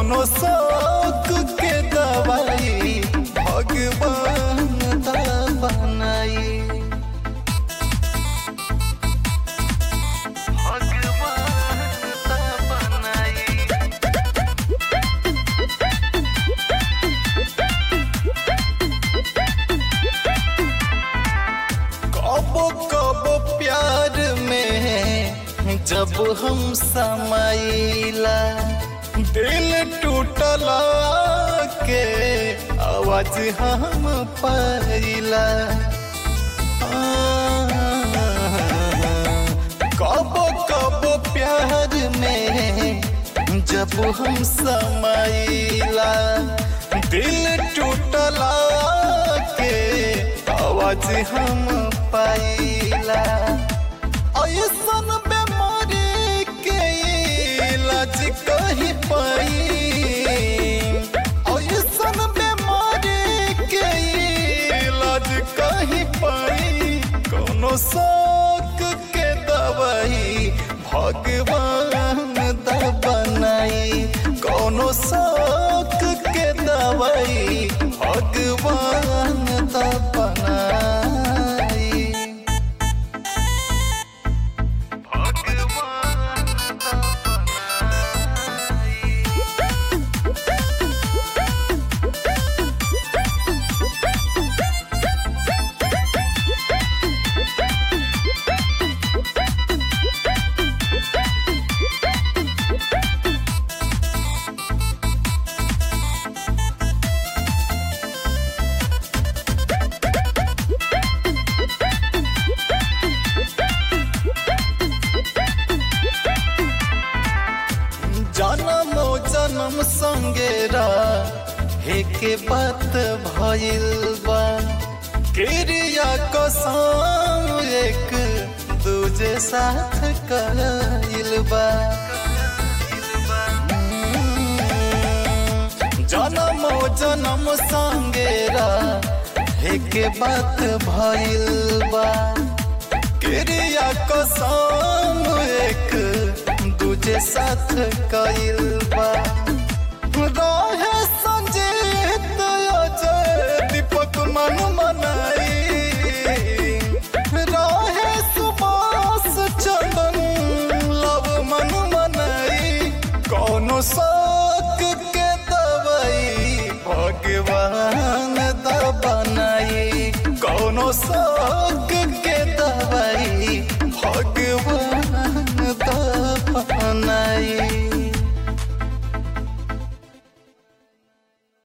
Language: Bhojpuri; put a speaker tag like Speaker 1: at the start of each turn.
Speaker 1: कौनो शौक के दवाई भगवान दा बनाई भगवान दा बनाई कबो कबो प्यार में जब हम समाइला दिल टूटला के आवाज हम पाइला कबो कबो प्यार में जब हम समाइला दिल टूटला के आवाज हम पाइला ऐसन बीमारी के इलाज कहीं पाई ऐसन बीमारी के इलाज कहीं पाई कोनो शौक के दवाई भगवान दा बनाई कोनो शौक के दवाई भगवान दा बनाई भगवान दा बनाई जन्मो जन्म संगेरा हेके बात भइल बा क्रिया कसम एक दूजे साथ कइल बा जन्मो जन्म संगेरा हेके बात भइल बा क्रिया कसम एक दूजे साथ कइल बा रहे संजीत अजय दीपक मन मनाई रहे सुबास चंदन लव मन मनाई कौनो शौक के दवाई भगवान दा बनाई कौनो शौक के दवाई भगवान दा बनाई